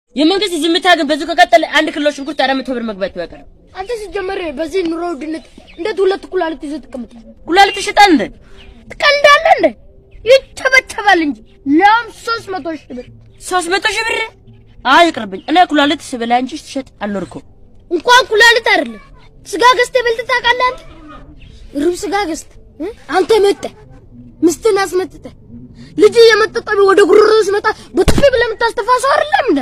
የመንግስት ዝምታ ግን በዚሁ ከቀጠለ አንድ ኪሎ ሽንኩርት አራት መቶ ብር መግባቱ አይቀርም። አንተ ሲጀመር በዚህ ኑሮ ውድነት እንዴት ሁለት ኩላሊት ይዘህ ትቀምጣለህ? ኩላሊት ይሸጣል እንዴ? ትቀልዳለህ እንዴ? ይቸበቸባል እንጂ ለም ሶስት መቶ ሺህ ብር ሶስት መቶ ሺህ ብር? አይ ይቅርብኝ። እኔ ኩላሊት ስበላ እንጂ ስሸጥ አልኖርኩም። እንኳን ኩላሊት አይደለም ስጋ ገዝተህ በልተህ ታውቃለህ? አንተ ሩብ ስጋ ገዝተህ እ? አንተ መጥተህ ሚስትን አስመጥተህ ልጅ የመጠጠቢ ወደ ጉሮሮ ሲመጣ በጥፊ ብለህ የምታስተፋ ሰው አይደለም እንዴ?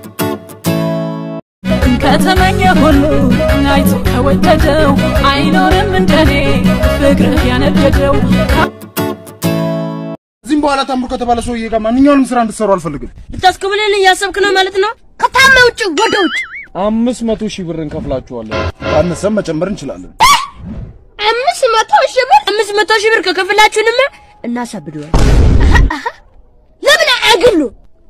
ከተመኘ ሁሉ አይቶ ከወደደው አይኖርም እንደኔ ፍቅርህ ያነደደው እዚህም በኋላ ታምሩ ከተባለ ሰውዬ ጋር ማንኛውንም ስራ እንድትሰሩ አልፈልግም። ልታስኮብለን እያሰብክ ነው ማለት ነው? ከታመ ውጭ ወደ ውጭ አምስት መቶ ሺህ ብር እንከፍላችኋለን። ካነሰም መጨመር እንችላለን። አምስት መቶ ሺህ ብር አምስት መቶ ሺህ ብር ከከፍላችሁንማ እናሳብደዋል። ለምን አያግሉ?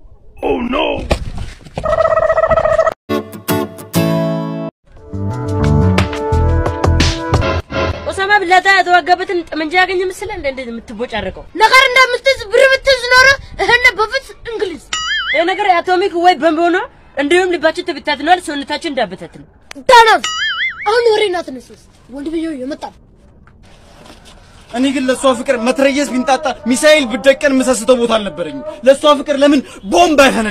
ኦሳማ ብላታ የተዋጋበትን ጠመንጃ ያገኘ ምስል እንደ እንደ የምትቦጫረቀው ነገር እንደምትዝ ብር ብትዝ ኖሮ እህነ በፊት እንግሊዝ ይህ ነገር የአቶሚክ ወይ ቦምብ ሆኖ እንዲሁም ልባችን ተበታትኗል፣ ሰውነታችን እንዳበታት ነው። ዳናት አሁን ወሬ ናትነስስ ወንድ ብዬ የመጣ ነው። እኔ ግን ለእሷ ፍቅር መትረየስ ቢንጣጣ ሚሳኤል ብደቀን የምሰስተው ቦታ አልነበረኝም። ለእሷ ፍቅር ለምን ቦምብ አይፈነዳ?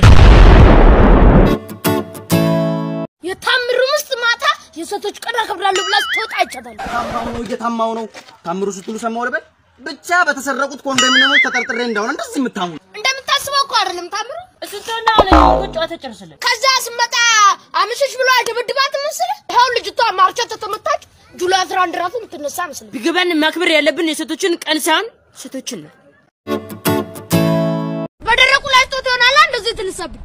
የታምሩ ምስት ማታ የሴቶች ቀን አከብራለሁ ብላ ስትወጣ አይቻታለሁ። ታማው ነው እየታማው ነው። ታምሩ ስትሉ ሰማሁ ልበል። ብቻ በተሰረቁት ኮንዶሚኒየሞች ተጠርጥሬ እንደሆነ እንደዚህ የምታሙ እንደምታስበው እኮ አይደለም ታምሩ። እሱ ተና አሁን ጨዋታ ጨርስልን። ከዛ ስመጣ አምሽሽ ብሎ አይደበድባት ምስል ይኸው ልጅቷ ማርቻ ተተመታች። ጁላይ አስራ አንድ ራሱ የምትነሳ ምስል ቢገባን ማክበር ያለብን የሴቶችን ቀን ሳይሆን ሴቶችን ነው። በደረቁ ላይ ስቶት ይሆናል እንደዚህ ትልሰብኝ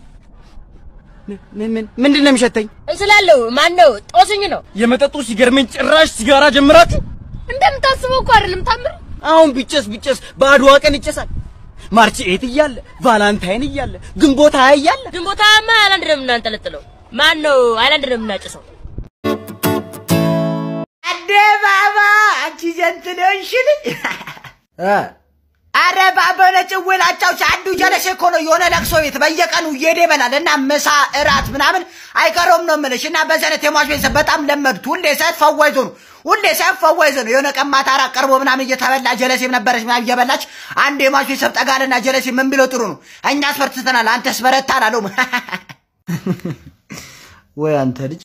ምን ምን ምንድን ነው የሚሸተኝ? እንስላለው ማን ነው? ጦስኝ ነው። የመጠጡ ሲገርመኝ ጭራሽ ሲጋራ ጀምራችሁ። እንደምታስበው እኮ አይደለም ታምሩ። አሁን ቢጨስ ቢጨስ በአድዋ ቀን ይጨሳል። ማርች ኤት እያለ ቫላንታይን እያለ ግንቦት ሃያ እያለ ግንቦታማ አይላንድ ነው የምናንጠለጥለው። ማን ነው አይላንድ ነው የምናጭሰው? አደ ባባ አንቺ ጀንት ነሽል አረ ባባ ነጭ ውላቸው አንዱ ጀለሴ እኮ ነው የሆነ ለቅሶ ቤት በየቀኑ እየሄደ ይበላል እና ምሳ እራት ምናምን አይቀረውም ነው የምልሽ እና በዚህ አይነት የሟች ቤተሰብ በጣም ለመዱት ሁሌ ሳይት ፈዋይዞ ነው ሁሌ ሳይት ፈዋይዞ ነው የሆነ ቀን ማታ እራት ቀርቦ ምናምን እየተበላ ጀለሴም ነበረች ምናምን እየበላች አንድ የሟች ቤተሰብ ጠጋልና ጀለሴ ምን ቢለው ጥሩ ነው እኛ አስፈርትተናል አንተስ በረታ አላለውም ወይ አንተ ልጅ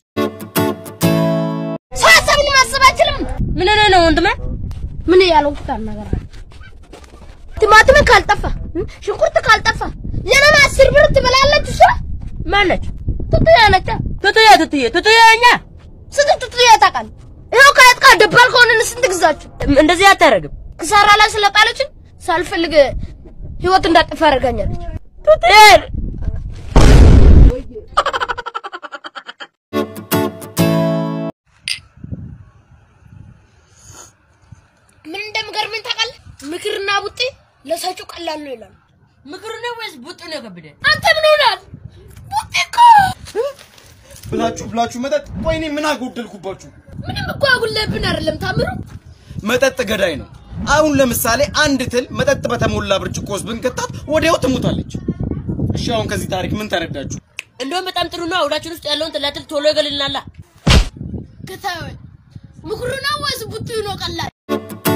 ሰው ሀሳብን ማሰብ አይችልም። ምን ሆነ ነው ወንድሜ? ምን ያልኩት ነገር አለ? ቲማቲም ካልጠፋ እ? ሽንኩርት ካልጠፋ የኔን አስር ብር ትበላለች እሷ። ማነች? ቱቱያ ነች። ቱቱያ ቱቱያ ቱቱያ እኛ ስንት ቱቱያ ታውቃለህ? ይኸው ከአያት ጋር ደባል ከሆነን ስንት ግዛችሁ እንደዚህ አታረግም። ክሳራ ላይ ስለጣለችን ሳልፈልግ ህይወት እንዳጠፋ አደርጋኛለች። ቱቱያ ምን እንደምገርመኝ ታውቃለህ? ምክርና ቡጢ ለሰጪው ቀላል ነው ይላሉ። ምክር ነው ወይስ ቡጥ ነው ከብደ? አንተ ምን ሆናል? ቡጢ እኮ ብላችሁ ብላችሁ መጠጥ። ቆይ እኔ ምን አጎደልኩባችሁ? ምንም እኮ አጉልብን አይደለም ታምሩ። መጠጥ ገዳይ ነው። አሁን ለምሳሌ አንድ ትል መጠጥ በተሞላ ብርጭቆ ውስጥ ብንከታት ወዲያው ትሞታለች። እሺ አሁን ከዚህ ታሪክ ምን ተረዳችሁ? እንደውም በጣም ጥሩ ነው። አውዳችን ውስጥ ያለውን ትላትል ቶሎ ይገልልናላ። ከታ ምክሩ ነው ወይስ ቡጢ ነው ቀላል?